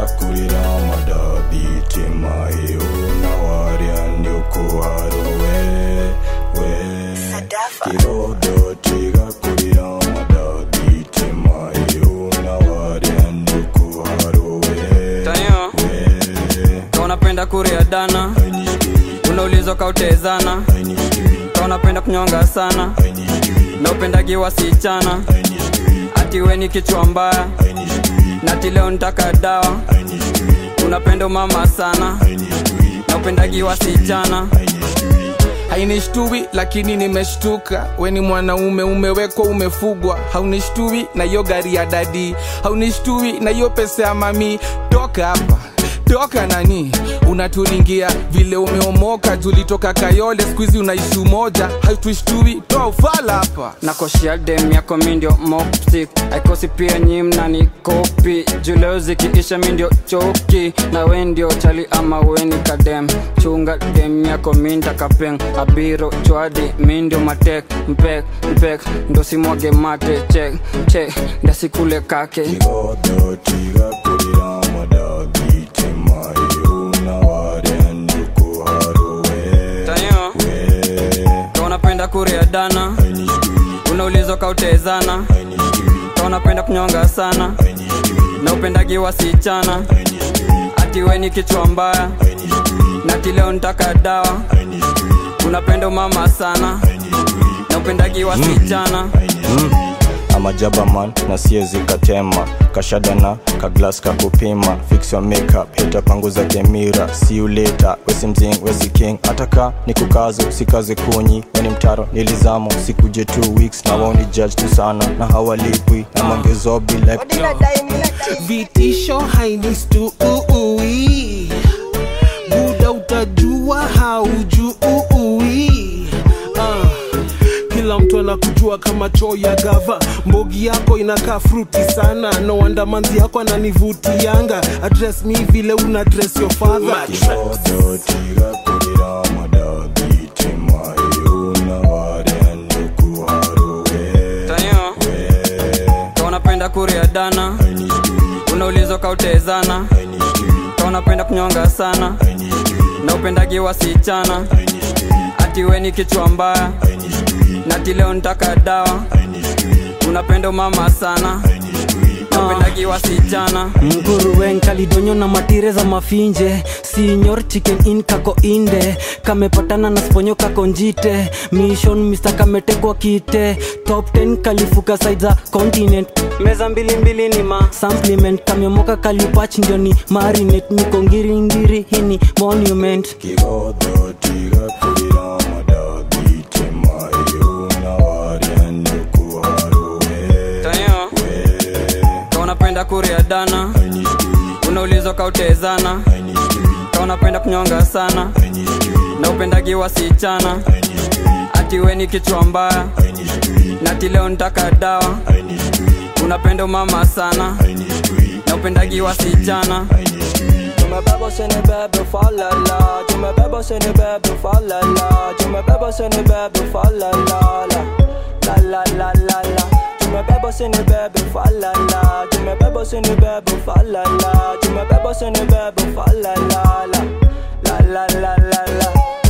tigakurira madathitema ĩũ na warĩa nĩũkũharwo we we kĩgodo tigakurira madathitema ĩũ na warĩa nĩũkũharwo we Tayo, ka unapenda kuria dana unaulizwa kautezana ka unapenda kunyonga sana na upendagi wasichana ati we ni kichwa mbaya na ati leo nitaka dawa unapenda umama sana na upendagi wasichana hainishtui lakini nimeshtuka we ni mwanaume umewekwa umefugwa haunishtui na hiyo gari ya dadi haunishtui na hiyo pesa ya mami toka hapa toka nani unaturingia vile umeomoka tulitoka kayole skuizi unaishi umoja hautushtui toa ufala hapa nakoshia dem yako mindio moptik aikosi pia nyi mnani kopi juleo zikiisha mindio choki na we ndio chali ama weni kadem chunga dem yako minda kapeng abiro chwadi mindio matek mpek mpek ndo simwage mate chek chek ndasikule kake Kigodo tigakurira madathitema ĩũ na warĩa nĩũkũharwo we tayo we ka unapenda kuria dana unaulizwa kautezana ka unapenda kunyonga sana na upendagi wasichana ati we ni kichwa mbaya na ati leo nitaka dawa unapenda umama sana na upendagi wasichana amajabaman na siezi katema kashadana kaglas kakupima fix your makeup hita panguza kemira see you later wesi mzing wesi king ataka ni kukazo sikaze kunyi weni mtaro nilizamo sikuje two weeks na waoni judge tu sana na hawalipwi na mangezobi like vitisho hainistui buda utajua haujui ah. kila mtu anakujua kama choo ya gava mbogi yako inakaa fruti sana no wonder manzi yako ananivutianga address mi vile una dress your father Kigodo tigakurira madathitema ĩũ na warĩa nĩũkũharwo we tayo ka unapenda kuria dana unaulizwa kautezana ka unapenda kunyonga sana na upendagi wasichana ati we ni kichwa mbaya na ati leo nitaka dawa unapenda umama sana na upendagi wasichana nguruwen kalidonyo na matire za mafinje sinyor chicken in kako inde kamepatana na sponyo kako njite mission mr kametekwa kite top 10 kalifuka side za continent meza mbili mbili ni ma supplement kamemoka kalipach ndio ni marinate niko ngiringiri hini monument Kigodo tigakurira madathitema ĩũ na warĩa nĩũkũharwo we tayo ka unapenda kuria dana unaulizwa kautezana ka unapenda kunyonga sana na upendagi wasichana ati we ni kichwa mbaya na ati leo nitaka dawa unapenda umama sana na upendagi wasichana Tumebeba seni bebe falala Tumebeba seni bebe falala Tumebeba seni bebe falala La la la la la Tumebeba seni bebe falala Tumebeba seni bebe falala Tumebeba seni bebe falala La la la la la